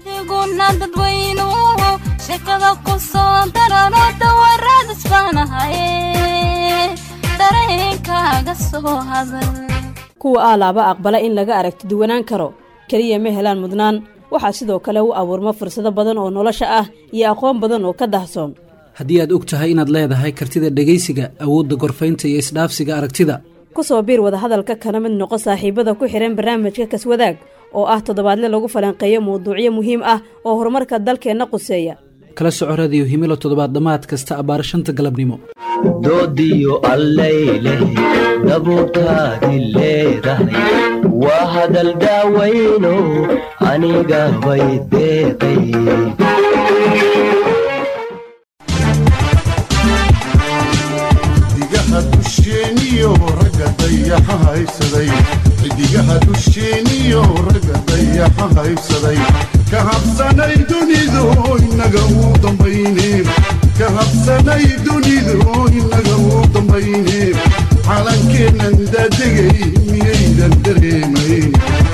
adiguna dadweynuhu sheekada ku soo darano dawaraadas baanahaye dareenkaaga soo hadal kuwa aalaaba aqbala in laga aragti duwanaan karo keliya ma helaan mudnaan waxaa sidoo kale u abuurma fursado badan oo nolosha ah iyo aqoon badan oo ka dahsoon haddii aad og tahay inaad leedahay kartida dhegaysiga awoodda gorfaynta iyo isdhaafsiga aragtida ku soo biir wadahadalka kana mid noqo saaxiibada ku xidhan barnaamijka kaswadaag oo ah toddobaadle lagu falanqeeyo mawduucyo muhiim ah oo horumarka dalkeenna quseeya kala soco radiyo himilo toddobaad dhammaad kasta abbaar shanta galabnimo doodiyo allayleh dabuurtaadi leedahay waa hadal daawayno aniga bay deeqay xidigaha dusheeniyo ragga dayaxa haysaday xidigaha dusheeniyo ragga dayaxa haysaday ka habsanay dunidu inaga uu dambayne ka habsanay dunidu inaga uu dambayne calankeennan daadegay miyaydan dareemayn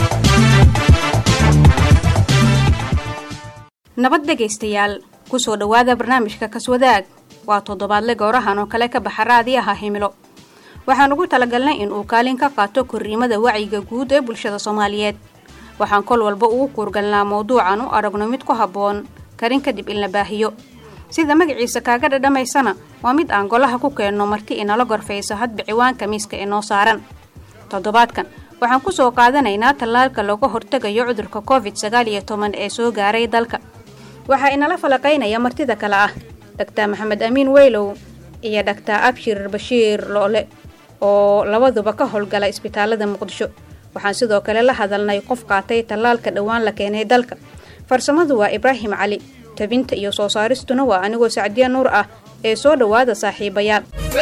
nabad dhegaystayaal ku soo dhowaada barnaamijka kaswadaag waa toddobaadle goorahan oo kale ka baxa raadiyaha himilo waxaan ugu talagalnay in uu kaalin ka qaato korriimada wacyiga guud ee bulshada soomaaliyeed waxaan kol walba ugu kuurgalnaa mawduucan u aragno mid ku habboon karin kadib in la baahiyo sida magaciisa kaaga dhadhamaysana waa mid aan golaha ku keenno marti inala gorfayso hadba ciwaanka miiska inoo saaran toddobaadkan waxaan ku soo qaadanaynaa tallaalka looga hortegayo cudurka covid sagaal iyo toban ee soo gaaray dalka waxaa inala falaqaynaya martida kale ah dhaktar maxamed amiin weylow iyo dhaktar abshir bashiir loole oo labaduba ka howlgala isbitaalada muqdisho waxaan sidoo kale la hadalnay qof qaatay tallaalka dhowaan la keenay dalka farsamadu waa ibraahim cali tabinta iyo soo saaristuna waa anigoo sacdiya nuur ah ee soo dhowaada saaxiibayaal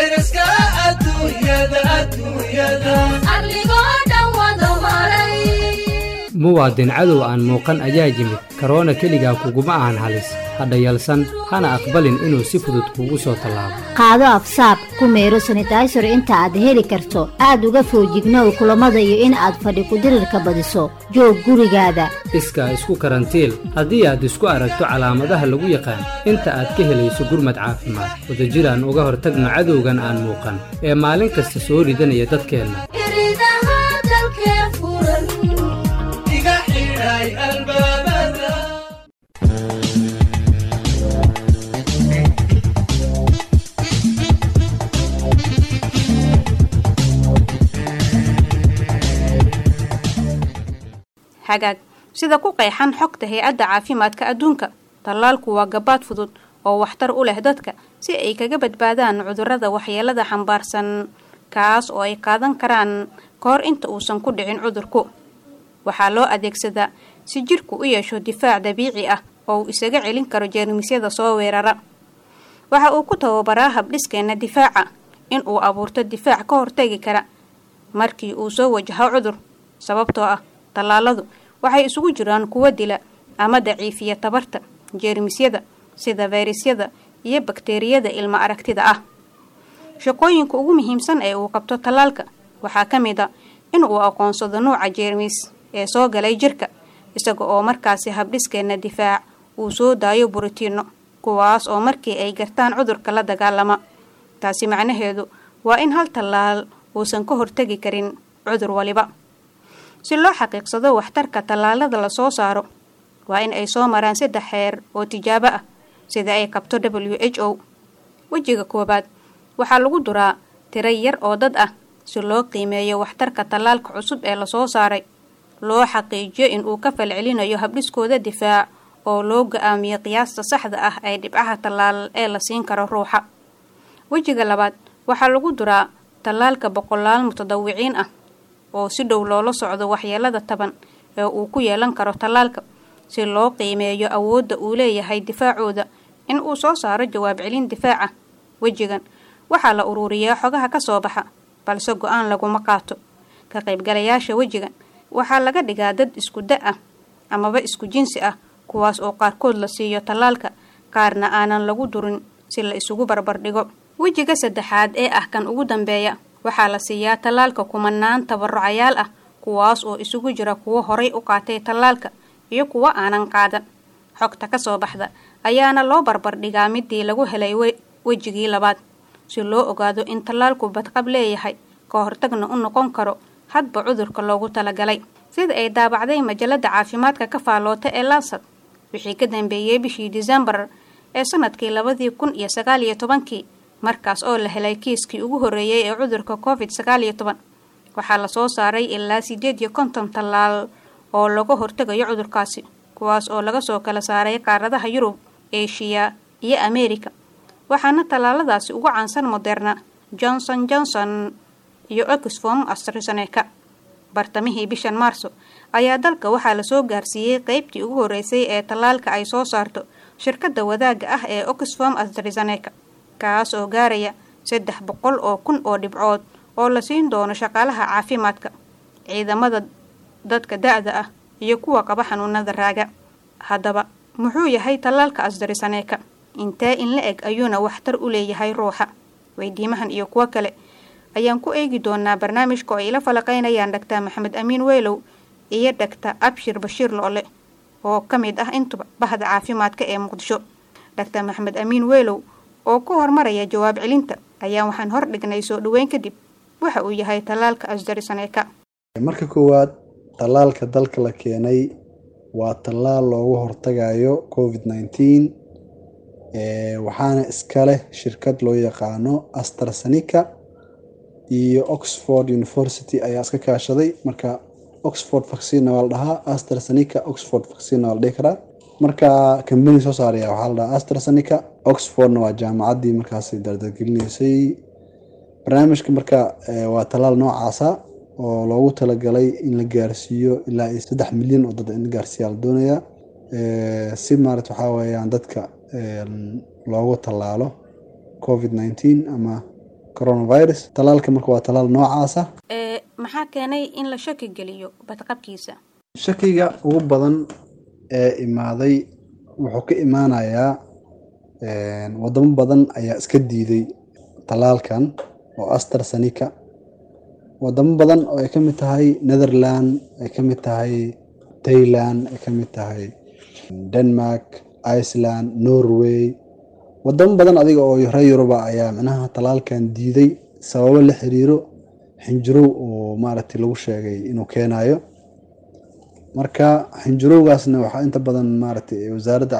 muwaadin cadow aan muuqan ayaa yimid karoona keligaa kuguma ahan halis hadha yalsan hana aqbalin inuu si fudud kuugu soo tallaabo qaado afsaab ku meero sanitaysar inta aad heli karto aad uga foojignow kulammada iyo in aad fadhi kudirirka badiso joog gurigaada iskaa isku karantiil haddii aad isku aragto calaamadaha lagu yaqaan inta aad ka helayso gurmad caafimaad wadajiraan uga hortagno cadowgan aan muuqan ee maalin kasta soo ridanaya dadkeenna hagaag sida ku qeexan xogta hay-adda caafimaadka adduunka tallaalku waa gabaad fudud oo waxtar u leh dadka si ay kaga badbaadaan cudurrada waxyeelada xambaarsan kaas oo ay qaadan karaan ka hor inta uusan ku dhicin cudurku waxaa loo adeegsadaa si jidhku u yeesho difaac dabiici ah oo uu isaga celin karo jeermisyada soo weerara waxa uu ku tababaraa habdhiskeenna difaaca in uu abuurto difaac ka hortegi kara markii uu soo wajaho cudur sababtoo ah tallaaladu waxay isugu jiraan kuwo dila ama daciifiya tabarta jeermisyada sida fayrasyada iyo bakteeriyada ilma aragtida ah shaqooyinka ugu muhiimsan ee uu qabto tallaalka waxaa ka mid a in uu aqoonsado nuuca jeermis ee soo galay jirka isaga oo markaasi habdhiskeenna difaac uu soo daayo buritiinno kuwaas oo markii ay gartaan cudurka la dagaalama taasi macnaheedu waa in hal tallaal uusan ka hortegi karin cudur waliba si loo xaqiiqsado waxtarka tallaalada la soo saaro waa in ay soo maraan saddex xeer oo tijaabo ah sida ay qabto w h o wejiga koowaad waxaa lagu duraa tiro yar oo dad ah si loo qiimeeyo waxtarka tallaalka cusub ee lasoo saaray loo xaqiijiyo in uu ka falcelinayo habdhiskooda difaac oo loo go-aamiyo qiyaasta saxda ah ee dhibcaha tallaal ee la siin karo ruuxa wejiga labaad waxaa lagu duraa tallaalka boqolaal mutadawiciin ah oo si dhow loola socdo waxyeelada taban ee uu ku yeelan karo tallaalka si loo qiimeeyo awoodda uu leeyahay difaacooda in uu soo saaro jawaab celin difaaca wejigan waxaa la uruuriyaa xogaha ka soo baxa balse go-aan laguma qaato ka qaybgalayaasha wejigan waxaa laga dhigaa dad isku da ah amaba isku jinsi ah kuwaas oo qaarkood la siiyo tallaalka qaarna aanan lagu durin si la isugu barbardhigo wejiga saddexaad ee ah kan ugu dambeeya waxaa la siiyaa tallaalka kumanaan tabarucayaal ah kuwaas oo isugu jira kuwo horay u qaatay tallaalka iyo kuwo aanan qaadan xogta ka soo baxda ayaana loo barbardhigaa midii lagu helay wejigii labaad si loo ogaado in tallaalku badqab leeyahay ka hortagna u noqon karo hadba cudurka loogu talagalay sida ay daabacday majalada caafimaadka ka faaloota ee lansad wixii ka dambeeyey bishii disembar ee sanadkii labadii kun iyo sagaal iyo tobankii markaas oo la helay kiiskii ugu horreeyey ee cudurka covid sagaal iyo toban waxaa lasoo saaray ilaa sideed iyo konton tallaal oo laga hortegayo cudurkaasi kuwaas oo laga soo kala saaray qaaradaha yurub eshiya iyo ameerika waxaana tallaaladaasi ugu caansan moderna johnson johnson iyo oxfom astrazeneca bartamihii bishan maarso ayaa dalka waxaa lasoo gaarsiiyey qeybtii ugu horreysay ee tallaalka ay soo saarto shirkadda wadaagga ah ee oxfom astrazeneca kaas oo gaaraya saddex boqol oo kun oo dhibcood oo la siin doono shaqaalaha caafimaadka ciidamada dadka da-da ah iyo kuwa qaba xanuunada raaga haddaba muxuu yahay tallaalka asdarisaneeka intee in la eg ayuuna waxtar u leeyahay ruuxa weydiimahan iyo kuwo kale ayaan ku eegi doonaa barnaamijka oo ay la falaqeynayaan dhaktar maxamed amiin weylow iyo dhaktar abshir bashiir loole oo ka mid ah intuba bahda caafimaadka ee muqdisho dhaktar maxamed amiin weylow oo ku hormaraya jawaab celinta ayaa waxaan hor dhignay soo dhaweyn kadib waxa uu yahay tallaalka asdarisaneeka marka koowaad tallaalka dalka la keenay waa tallaal loogu hortagayo covid nineteen waxaana iska leh shirkad loo yaqaano astrasenica iyo oxford university ayaa iska kaashaday marka oxford vaccina waa la dhahaa astrasenica oxford vaccina waa la dhihi karaa marka kambani soo saaraya waxaa la dhahaa astrasenica oxfordna waa jaamacaddii markaas dardargelinaysay barnaamijka marka waa tallaal noocaasa oo loogu talagalay in la gaarsiiyo ilaa iyo saddex milyan oo dad in la gaarsiiya la doonayaa si maarat waxaa weeyaan dadka loogu tallaalo covid nineteen ama coronavirus tallaalka marka waa tallaal noocaasa maxaa keenay in la shaki geliyo badqabkiisa shakiga ugu badan ee imaaday wuxuu ka imaanayaa wadamo badan ayaa iska diiday tallaalkan oo astrasenica wadamo badan oo ay ka mid tahay netherland ay ka mid tahay thailand ay ka mid tahay denmark iceland norway wadamo badan adiga oo reer yuruba ayaa micnaha tallaalkan diiday sababo la xiriiro xinjirow oo maaragtay lagu sheegay inuu keenayo marka xinjirowgaasna waxaa inta badan maaragtay wasaaradda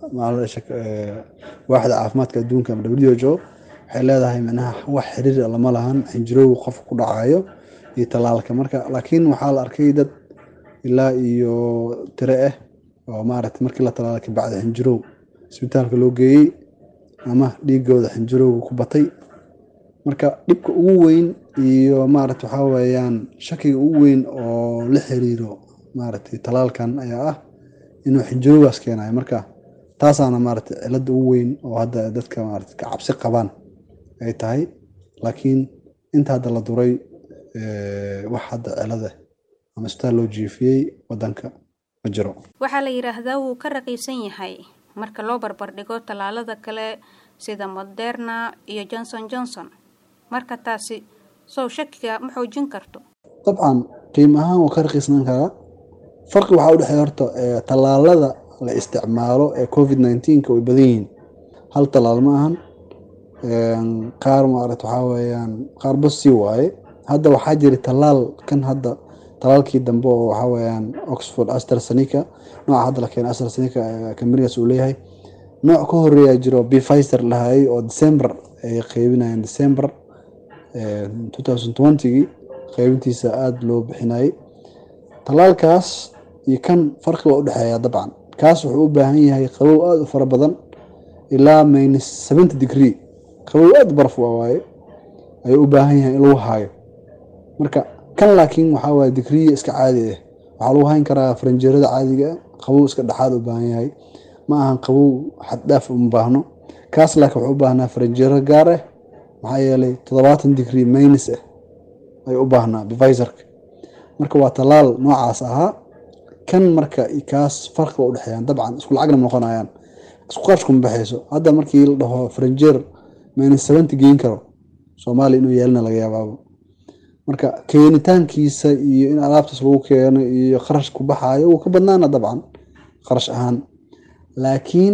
waaxda caafimaadka adduunka ama w h o waxay leedahay micnaha wax xiriir lama lahan xinjirowga qofka ku dhacayo iyo tallaalka marka laakiin waxaa la arkay dad ilaa iyo tire ah oo maaragtay markii la tallaala kabacdi xinjirow isbitaalka loo geeyey ama dhiigooda xinjirowga ku batay marka dhibka ugu weyn iyo maaragta waxaa weeyaan shakiga ugu weyn oo la xiriiro maaragtay tallaalkan ayaa ah inuu xinjirowgaas keenayo marka taasaana maaragtay cilada ugu weyn oo hadda dadka maarata ka cabsi qabaan ay tahay laakiin inta hadda la duray wax hadda cilada ama isbitaal loo jiifiyey wadanka ma jiro waxaa la yidhaahdaa wuu ka raqiisan yahay marka loo barbardhigo tallaalada kale sida moderna iyo johnson johnson marka taasi sow shakiga ma xoojin karto dabcan qiim ahaan wuu ka raqiisnaan karaa farqi waxaa udhexeeya horta tallaalada la isticmaalo ee covid nineteenka way badan yihiin hal tallaal ma ahan qaar maarata waxaa weeyaan qaar bas sii waaye hadda waxaa jira tallaal kan hadda tallaalkii dambe oo waxaa weeyaan oxford astrasenica nooca hadda la keenay astrasenica kambanigaas uu leeyahay nooc ka horeeyaa jiro bifiser lahayay oo december ay qeybinayeen december two thousand twentygii qeybintiisa aada loo bixinayay tallaalkaas iyo kan farqi waa udhexeeya dabcan kaas wuxuu u baahan yahay qabow aada u fara badan ilaa minus seventy degree qabow aada baraf waaye ayuu u baahan yahay in lagu haayo marka kan laakiin waxaa waaye digriya iska caadi ah waxaa lagu hayn karaa faranjeerada caadiga qabow iska dhexaad u baahan yahay ma ahan qabow xaddhaaf uma baahno kaas laakiin wuxuu u baahnaa faranjeero gaar ah maxaa yeelay toddobaatan digrie minus ah ayuu u baahnaa biviserka marka waa tallaal noocaas ahaa kan marka kaas farqi waa udhexeeyaan dabcan isku lacagna noqonayaan isku qarshkuma baxayso hadda markii la dhaho faranjeer minus seventy geyn karo soomaaliya inuu yeelina laga yaabaabo marka keenitaankiisa iyo in alaabtaas lagu keeno iyo kharash ku baxaayo wuu ka badnaana dabcan kharash ahaan laakiin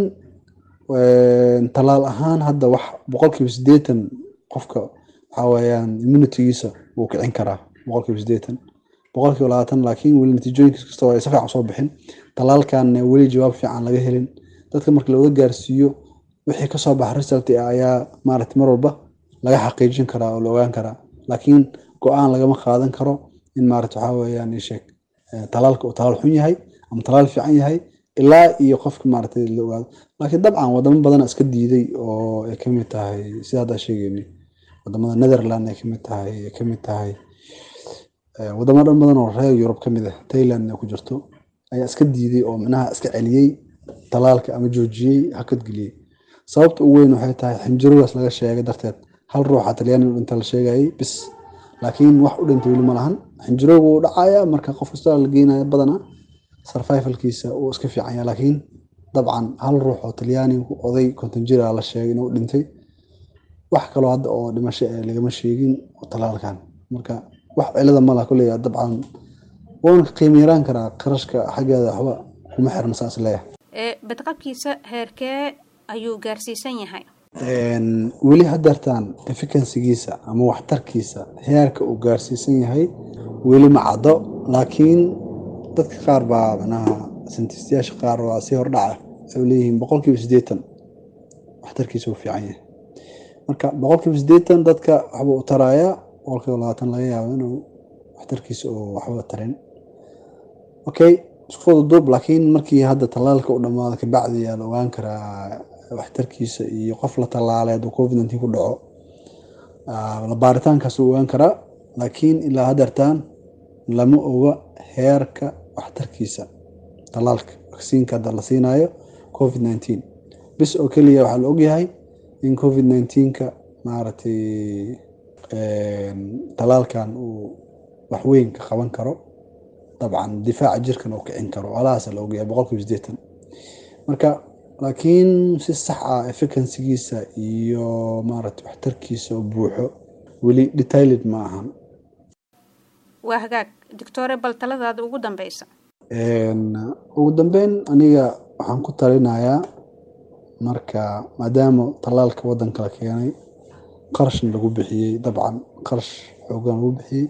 talaal ahaan hadda wax boqolkiiba siddeetan qofka waxaa weeyaan immunitygiisa wuu kicin karaa boqolkiiba siddeetan boqolkiiba labaatan laakiin weli natiijooyinkiis kasta ay si fiican soo bixin talaalkan weli jawaab fiican laga helin dadka marka looga gaarsiiyo wixii kasoo baxa result ayaa maaragtay mar walba laga xaqiijin karaa oo la ogaan karaa laakiin go-aan lagama qaadan karo in maaragta waxaa weeyaan isheeg talaalka uu talaal xun yahay ama talaal fiican yahay ilaa iyo qofka maaragtay la ogaado laakiin dabcan wadamo badana iska diiday oo ay kamid tahay sida hadda sheegayni wadamada netherland ay kamid tahay ay kamid tahay wadamo dhan badan oo reer yurub kamid ah thailand ay ku jirto ayaa iska diiday oo micnaha iska celiyey talaalka ama joojiyey hakad geliyey sababta ugu weyn waxay tahay xinjiradaas laga sheegay darteed hal ruuxa talyaani u dhinta la sheegayay bis laakiin wax u dhintay weli ma lahan xinjirowga wuu dhacaya marka qof kasta la geenaya badana survivalkiisa uu iska fiican yahay laakiin dabcan hal ruux oo talyaani oday konton jira la sheegay inuu dhintay wax kaloo hadda oo dhimasho ee lagama sheegin oo talaalkan marka wax cilada mala kulley dabcan wuuna ka qiimo yaraan karaa qarashka xaggeeda waxba kuma xirna saas leeyahay ee badqabkiisa heerkee ayuu gaarsiisan yahay weli hadeertaan efficansigiisa ama waxtarkiisa heerka uu gaarsiisan yahay weli ma caddo laakiin dadka qaar baa manaha sintistayaasha qaar waa si hordhaca ay leeyihiin boqolkiiba siddeetan waxtarkiisa uu fiican yahay marka boqolkiiba siddeetan dadka waxba u tarayaa boqolkiiba labaatan laga yaabo inuu waxtarkiisa uu waxba tarin okay isku fududuub laakiin markii hadda tallaalka u dhammaado kabacdi ayaa la ogaan karaa waxtarkiisa iyo qof la tallaalay hadduu covid nineteen ku dhaco la baaritaankaas uu ogaan karaa laakiin ilaa hadeertaan lama oga heerka waxtarkiisa tallaalka vaksiinka hadda la siinayo covid nineteen bis oo keliya waxaa la ogyahay in covid nineteenka maaragtay tallaalkan uu waxweyn ka qaban karo dabcan difaaca jirkan uu kicin karo alahaasa la ogyahay boqolkiiba siddeetan marka laakiin si sax ah efficansigiisa iyo maaragtay waxtarkiisa oo buuxo weli detailed ma ahan waa hagaag doctore bal taladaada ugu dambeysa ugu dambeyn aniga waxaan ku talinayaa marka maadaama tallaalka waddanka la keenay qarashna lagu bixiyey dabcan qarash xoogan lagu bixiyey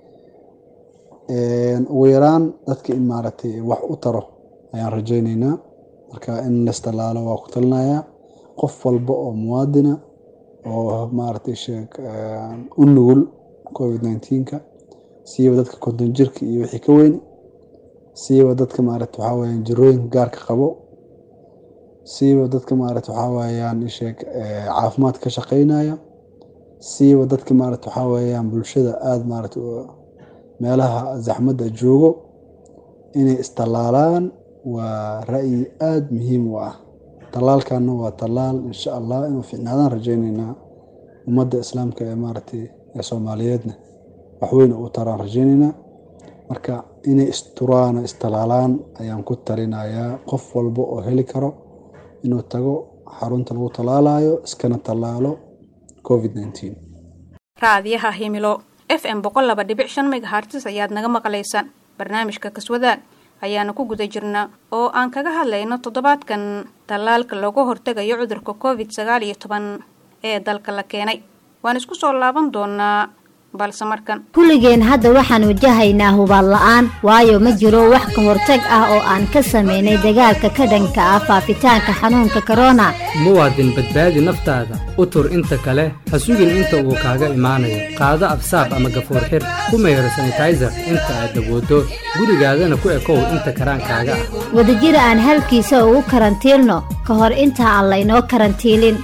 ugu yaraan dadka in maaragtay wax u taro ayaan rajayneynaa marka in laistalaalo waa ku talinayaa qof walba oo muwaadina oo maaragtay sheeg u nugul covid nineteenka siiba dadka konton jirka iyo wixii ka weyn siiba dadka maaragta waxaa weyaan jirooyinka gaarka qabo siiba dadka maaragta waxaa weyaan isheeg caafimaad ka shaqeynaya siiba dadka maaragta waxaa weyaan bulshada aada maaragta meelaha zaxmadda joogo inay istallaalaan waa ra'yi aada muhiim u ah tallaalkanna waa tallaal insha allah inuu fiicnaadaan rajayneynaa ummadda islaamka ee maaragtay ee soomaaliyeedna waxweyn u taraan rajayneynaa marka inay isturaan oo istallaalaan ayaan ku talinayaa qof walba oo heli karo inuu tago xarunta lagu tallaalayo iskana tallaalo covid nineteen raadiyaha himilo f m boqol laba dhibic shan megahartis ayaad naga maqlaysaan barnaamijka kaswadaag ayaana ku guda jirnaa oo aan kaga hadlayno toddobaadkan tallaalka looga hortegayo cudurka covid sagaal iyo toban ee dalka la keenay waan isku soo laaban doonaa balse markan kulligeen hadda waxaan wajahaynaa hubaal la'aan waayo ma jiro wax ka hortag ah oo aan ka samaynay dagaalka ka dhanka ah faafitaanka xanuunka korona muwaadin badbaadi naftaada u tur inta kale ha sugin inta uu kaaga imaanayo qaado absaab ama gafuur xir ku mayro sanitaiser inta aad dabooddo gurigaadana ku ekow inta karaankaaga ah wadajir aan halkiisa ugu karantiilno ka hor inta aan laynoo karantiilin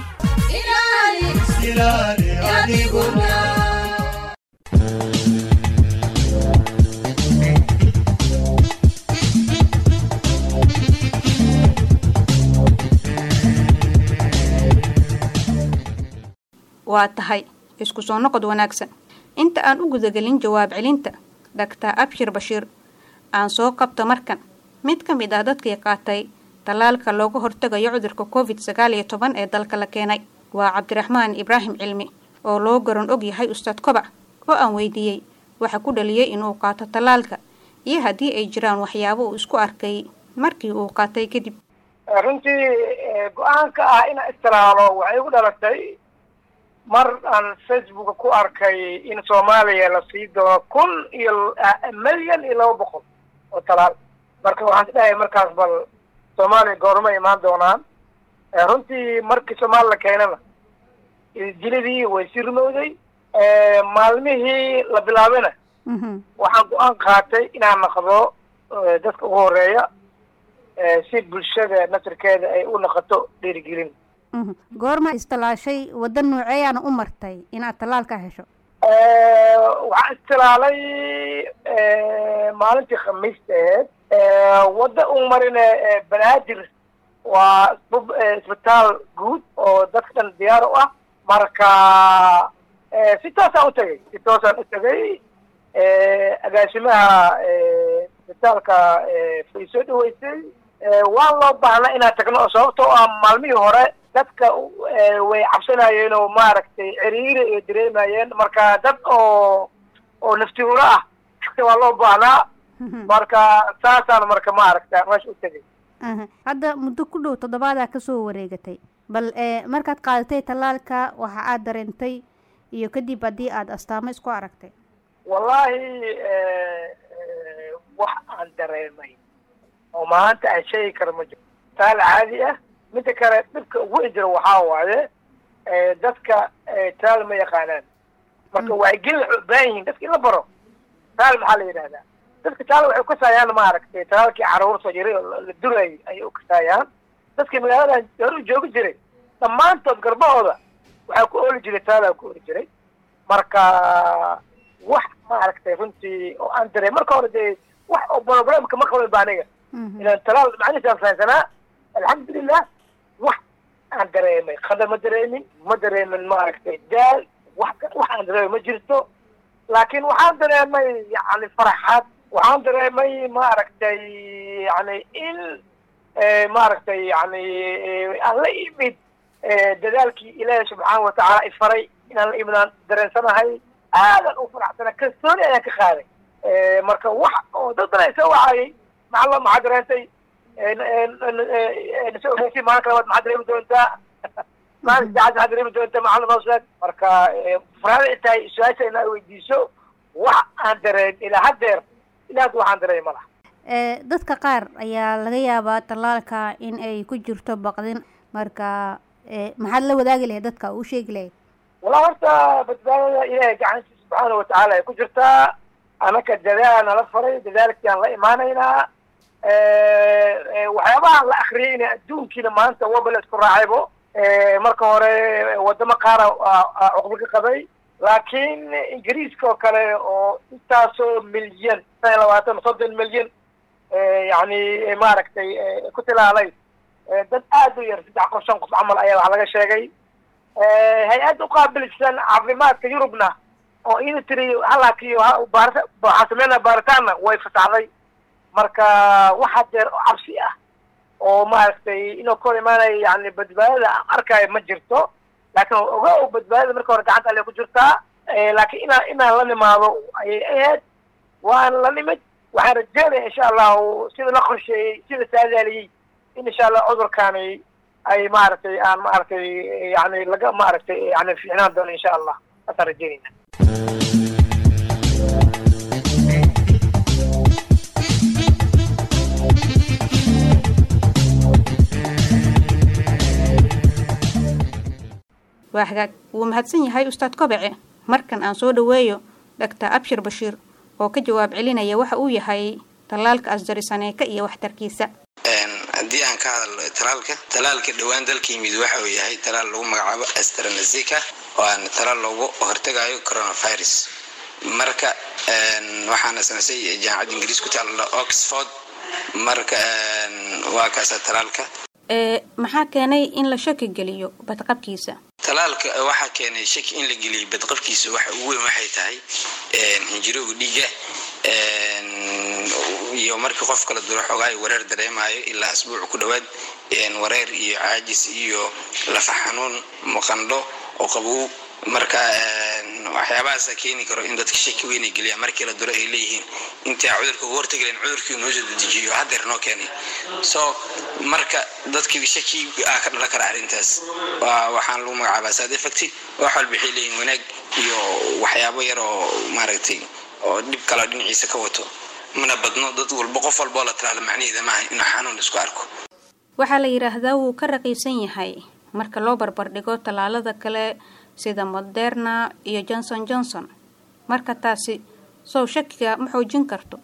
waa tahay isku soo noqod wanaagsan inta aan u gudagelin jawaab celinta dhaktar abshir bashiir aan soo qabto markan mid ka mid ah dadkii qaatay tallaalka looga hortegayo cudurka covid sagaal iyo toban ee dalka la keenay waa cabdiraxmaan ibraahim cilmi oo loo garan og yahay ustaad kobac oo aan weydiiyey waxa ku dhaliyey inuu qaato tallaalka iyo haddii ay jiraan waxyaabo uu isku arkay markii uu qaatay kadib runtii go-aanka ah inaan istiraalo waxay igu dhalatay mar aan facebooka ku arkay in soomaaliya la sii doono kun iyo milyan iyo laba boqol oo talaal marka waxaan isdhahay markaas bal soomaaliya goorma imaan doonaan runtii markii soomaali la keenana jiladii way sii rumowday maalmihii la bilaabana waxaan go-aan qaatay inaan naqdo dadka ugu horeeya si bulshada nasirkeeda ay u naqato dhiirigelin goorma istalaashay wadda nooceeyaana u martay inaad tallaalka hesho waxaan istilaalay maalintii khamiista aheyd wadda u marina banaadir waa isbitaal guud oo dadka dhan diyaar u ah marka si toosaan u tegay si toosaan u tegay agaasimaha isbitaalka way soo dhaweysay waan loo baahnaa inaan tagno oo sababtoo ah maalmihii hore dadka way cabsanayeen oo maaragtay ciriiri ay dareemayeen marka dad oo oo naftihuuro ah waa loo baahnaa marka saasaan marka maaragta meesha u tegay hadda muddo ku dhow toddobaadaa kasoo wareegatay bal markaad qaadatay tallaalka waxa aad dareentay iyo kadib haddii aada astaamo isku aragtay wallaahi wax aan dareemay oo maanta aan sheegi karo ma jiro taal caadi ah midda kale dhibka ugu jira waxaa waaye dadka taal ma yaqaanaan marka wacyigelin waxay u baahan yihiin dadka in la baro taal maxaa la yidhahdaa dadka taal waxay ukasaayaan maaragtay talaalkii caruurta jiray oo la durayay ayay ukasaayaan dadkii magaaladan hore joogi jiray dhammaantood garbahooda waxaa ku ooli jiray taalaa ku ooli jiray marka wax maaragtay runtii oo aan dareem marka hore dee wax oo problemka ma qaban ba aniga ilan talaal macnihiisaan fahansanaa alxamdulilah wax aan dareemay khadar ma dareemin ma dareemin maaragtay daal wax wax aan dareemay ma jirto laakiin waxaan dareemay yani farxad waxaan dareemay maaragtay yani in maaragtay yani aan la imid dadaalkii ilaahi subxaana watacaala ifaray inaan la imid aan dareensanahay aadan u faraxsana kalsooni ayaan ka qaaday marka wax oo dad badan soo wacayay macalla maxaa dareentay nasoo ogeysi maalin kalabaad maxaa dareemi doontaa maalin saacad maxaa dareemi doontaa macalla noo sheeg marka farxada ay tahay su-aasha inaa weydiiso wax aan dareen ilaa haddeer ilaa hadda waxaan dareemi ma laha dadka qaar ayaa laga yaabaa tallaalka in ay ku jirto baqdin marka maxaad la wadaagi lahayd dadka u sheegi lahayd walaa horta badbaadada ilaahay gacantiisa subxaana watacaala ay ku jirtaa anaka dadaal nala faray dadaalkii aan la imaanaynaa waxyaabaha la akriyayna adduunkiina maanta waba la isku raacaybo marka hore wadamo qaara cuqba ka qabay laakiin ingiriiska oo kale oo intaasoo milyan shan iyo labaatan soddon milyan yani maaragtay ku tilaalay dad aad u yar saddex qof shan qof camal ayaa wax laga sheegay hay-ad uqaabilsan caafimaadka yurubna oo ina tiri halaakiyo waxaa sameynaa baaritaanna way fasaxday marka waxa deer cabsi ah oo maaragtay inuu ka hor imaanayo yani badbaadada aan arkaayo ma jirto laakiin oga o badbaadada marka hore gacanta alle ku jirtaa laakiin inaa inaan la nimaado ayay ahayd waan la nimid waxaan rajeynaya insha allahu sida la qorsheeyey sida saadaaliyey in insha allah cudurkaani ay maaragtay aan maaragtay yani laga maaragtay yani fiicnaan doono insha allah saasaan rajeynayna waa hagaag wuu mahadsan yahay ustaad kobece markan aan soo dhoweeyo dhaktar abshir bashiir oo ka jawaab celinaya waxa uu yahay tallaalka asjarisaneeka iyo waxtarkiisa haddii aan ka hadalno talaalka talaalka dhowaan dalka yimid waxa uu yahay talaal lagu magacaabo astranasica oo aan talaal loogu hortagayo coronavirus marka waxaana samaysay jaamacadda ingiriis ku taalla oxford marka waa kaasa talaalka maxaa keenay in la shaki geliyo badqabkiisa talaalka waxaa keenay shaki in la geliyay badqabkiisa waxa ugu weyn waxay tahay hinjirowga dhiiga iyo markii qof kala duro xoogaay wareer dareemayo ilaa asbuuc ku dhowaad wareer iyo caajis iyo lafa xanuun maqandho oo qabow marka waxyaabahaasa keeni karo in dadka shaki weyn ay geliyaan markii la duro ay leeyihiin intii aan cudurka uga hortagi lahayn cudurkii noo soo dedejiyo hadeer noo keenay so marka dadkii shaki ah ka dhalan kara arrintaas waxaan lagu magacaabaa sad effecti wax walba waxay leeyihin wanaag iyo waxyaabo yar oo maaragtay oo dhib kaleo dhinaciisa ka wato mana badno dad walba qof walboo la talaalo macnaheeda maaha inuu xanuun isku arko waxaa la yidhaahdaa wuu ka raqiisan yahay marka loo barbardhigo tallaalada kale sida moderna iyo johnson johnson marka taasi sow shakiga ma xoojin karto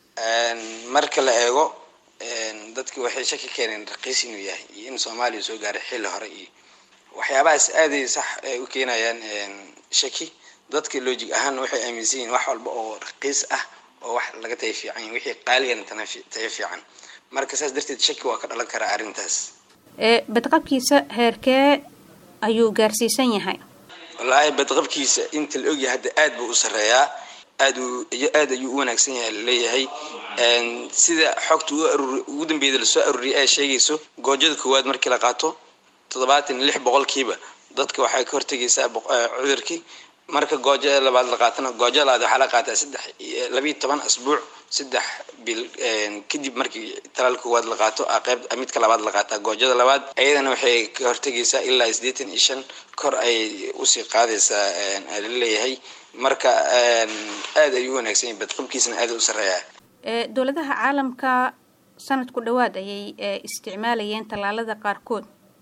marka la eego dadki waxay shaki keeneen raqiis inuu yahay iyo in soomaaliya soo gaaray xilli hore iyo waxyaabahaas aaday sax ay u keenayaan shaki dadka logic ahaanna waxay aaminsan yihiin wax walba oo raqiis ah oo wax laga tahay fiican yahay wixii qaaligana tahay fiican marka saas darteed shaki waa ka dhalan karaa arrintaas badqabkiisa heerkee ayuu gaarsiisan yahay wallaahi badqabkiisa inta la ogyahay hadda aad buu u sarreeyaa aad aad ayuu u wanaagsan yahay laleeyahay sida xogta ugu dambeeyda lasoo aruuriyay ay sheegayso goojada koowaad markii la qaato toddobaatan lix boqolkiiba dadka waxay ka hortegaysaa cudurkii marka goojo labaad la qaatana goojo labaad waxaa la qaataa saddex labiyo toban asbuuc saddex bil kadib markii talaal koowaad la qaato qeyb midka labaad la qaataa goojada labaad ayadana waxay ka hortegaysaa ilaa siddeetan iyo shan kor ay usii qaadaysaa laleeyahay marka aad ayuu u wanaagsan yahay badqabkiisana aad u sarreeyaa dowladaha caalamka sanad ku dhowaad ayay isticmaalayeen tallaalada qaarkood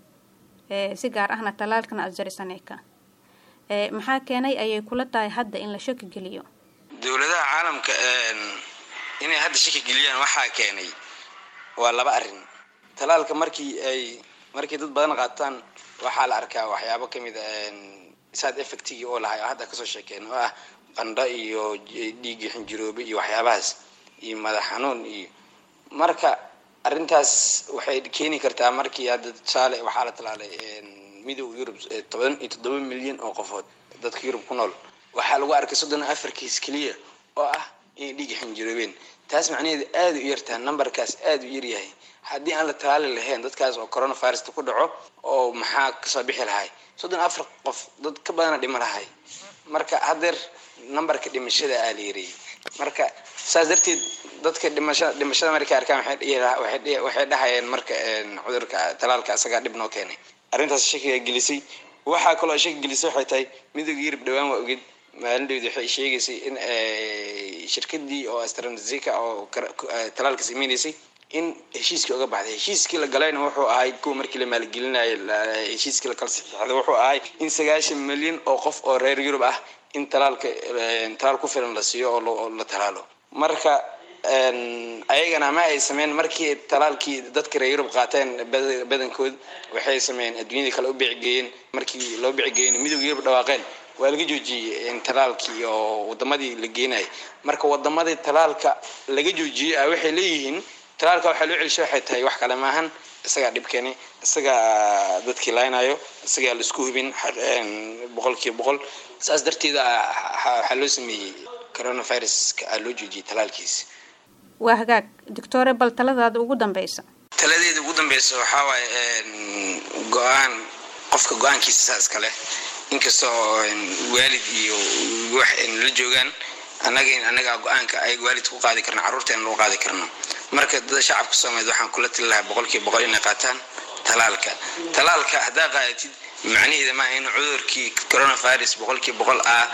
si gaar ahna tallaalkan azarisaneka maxaa keenay ayay kula tahay hadda in la shaki geliyo dowladaha caalamka inay hadda shaki geliyaan waxaa keenay waa laba arrin talaalka markii ay markii dad badan qaataan waxaa la arkaa waxyaabo kamid a sad effectigii oo lahay oo hadda kasoo sheekeen oo ah qandho iyo dhiiggii xinjiroobe iyo waxyaabahaas iyo madax xanuun iyo marka arrintaas waxay keeni kartaa markii hadda tusaale waxaa la talaalay midowga yurub toban iyo toddoba milyan oo qofood dadka yurub ku nool waxaa lagu arkay soddon afar kiis keliya oo ah inay dhiiga xinjiroobeen taas macnaheedu aada u yartaa numberkaas aada u yaryahay haddii aan la talaali lahayn dadkaas oo coronavirusta ku dhaco oo maxaa kasoo bixi lahay soddon afar qof dad ka badana dhima lahay marka haddeer numberka dhimashada aa la yareeyey marka saas darteed dadka dhimasha dhimashada markay arkaan waxay dhahayeen marka cudurka talaalka asagaa dhib noo keenay arrintaas shakiga gelisay waxaa kaloo shaki gelisay waxay tahay midowga yurub dhawaan waa oged maalindhowda waxay sheegaysay in shirkadii oo astranzica oo talaalka sameynaysay in heshiiskii oga baxday heshiiskii la galayna wuxuu ahay kuwa markii la maalgelinayo heshiiskii la kala saxiixday wuxuu ahay in sagaashan milyan oo qof oo reer yurub ah in talaalka talaal ku filan la siiyo oo la talaalo marka ayagana ma ay sameyn markii talaalkii dadka reer yurub qaateen badankood waxay sameeyeen adduunyadii kale u beecgeeyeen markii loo beecgeeyeen midowga yurub dhawaaqeen waa laga joojiyey talaalkii oo wadamadii la geenayay marka wadamadii talaalka laga joojiyey ah waxay leeyihiin talaalka waxaa loo celishay waxay tahay wax kale maahan isagaa dhibkeeni isagaa dadkii laynayo isagaa la isku hubin boqolkiiba boqol saas darteeda waxaa loo sameeyey coronaviruska aa loo joojiyey talaalkiisa waa hagaag doctore bal taladaada ugu dambeysa taladeeda ugu dambeysa waxaa waaye go-aan qofka go-aankiisa saas kale inkastoo waalid iyo wax la joogaan annaga in annaga go-aanka ay waalid ku qaadi karno carruurteena lagu qaadi karno marka dada shacabka soomaaliyeed waxaan kula tali lahaa boqolkiiba boqol inay qaataan talaalka talaalka haddaa qaadatid macnaheeda maaha in cudurkii coronavirus boqolkiiba boqol ah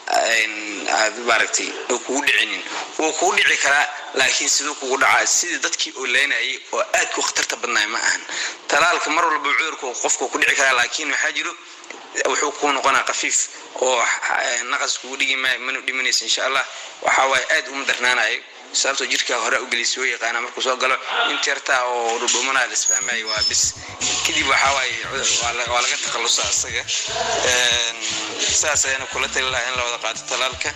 aad maaragtay oo kugu dhicinin wuu kugu dhici karaa laakiin siduu kugu dhacaa sidii dadkii oo leynayay oo aadku khatarta badnaay ma ahan talaalka mar walba cudurku qofku ku dhici karaa laakiin waxaa jiro wuxuu kuu noqonaa khafiif oo naqas kugu dhigi maayo mana dhimanaysa insha allah waxaa waaye aad uma darnaanayo sababtoo jirkaa hore u gelisay oo yaqaana markuu soo galo inta yartaa oo dhudhumanaa la isfahmayo waa bis kadib waxaa waaye waa laga takhallusa asaga saas ayaana kula tali lahaa in la wada qaato talaalka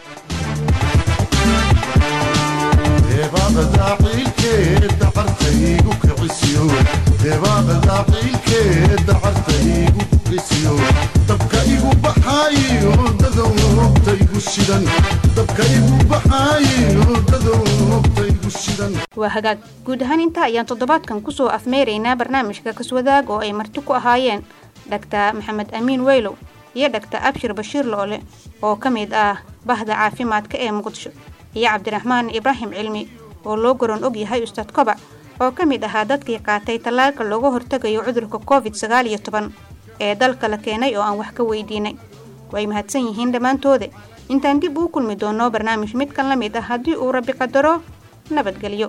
deebaaqadaaciilkeeda cartaygu kicisiyo deebaaqadaaciilkeeda cartaygu kicisiyo dabka igu baxaayo dadowta igu shidan dabka igu baxaayo dadowta igu shidan waa hagaag guud ahaan intaa ayaan toddobaadkan kusoo afmeeraynaa barnaamijka kaswadaag oo ay marti ku ahaayeen dhaktar maxamed amiin weylow iyo dhagta abshir bashiir loole oo ka mid ah bahda caafimaadka ee muqdisho iyo cabdiraxmaan ibraahim cilmi oo loo goron og yahay ustaad kobac oo ka mid ahaa dadkii qaatay tallaalka looga hortegayo cudurka covid sagaal iyo toban ee dalka la keenay oo aan wax ka weydiinay way mahadsan yihiin dhammaantooda intaan dib uu kulmi doono barnaamij midkan la mid ah haddii uu rabbi qadaro nabadgelyo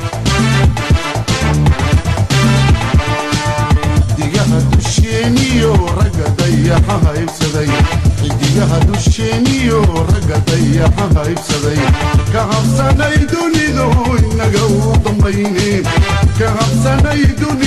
xidigaha dusheeniyo ragga dayaxa haybsaday xidigaha dusheeniyo ragga dayaxa haybsaday ka habsanay dunidu inaga u dambayne ka habsanay dunidu